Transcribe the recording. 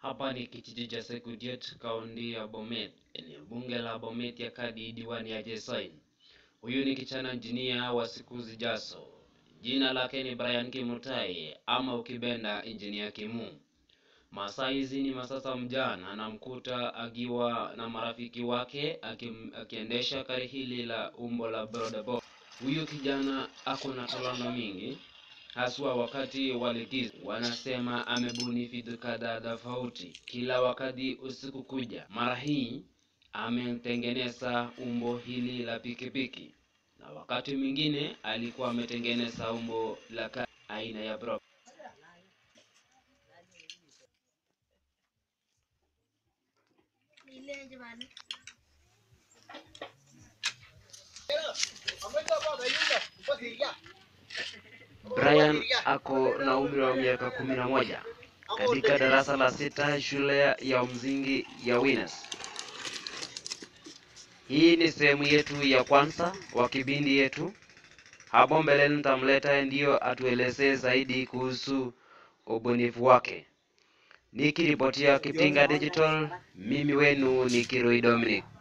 Hapa ni kijiji cha Sekutiet, kaunti ya Bomet, eneo bunge la Bomet ya kadi diwani ya Jesoin. Huyu ni kijana injinia wa siku zijazo. Jina lake ni Brian Kimutai ama ukibenda injinia Kimu. Masaa hizi ni masaa za mjana, anamkuta akiwa na marafiki wake akim, akiendesha gari hili la umbo la bodaboda. Huyu kijana ako na talanta mingi haswa wakati wa likizo. Wanasema amebuni vitu kadhaa tofauti kila wakati usiku kuja. Mara hii ametengeneza umbo hili la pikipiki, na wakati mwingine alikuwa ametengeneza umbo la gari aina ya prop. Nileje bana. Brian ako na umri wa miaka kumi na moja katika darasa la sita shule ya msingi ya Winners. Hii ni sehemu yetu ya kwanza wa kipindi yetu. Hapo mbeleni nitamleta ndiyo atuelezee zaidi kuhusu ubunifu wake. Nikiripotia Kipinga Digital, mimi wenu ni Kirui Dominic.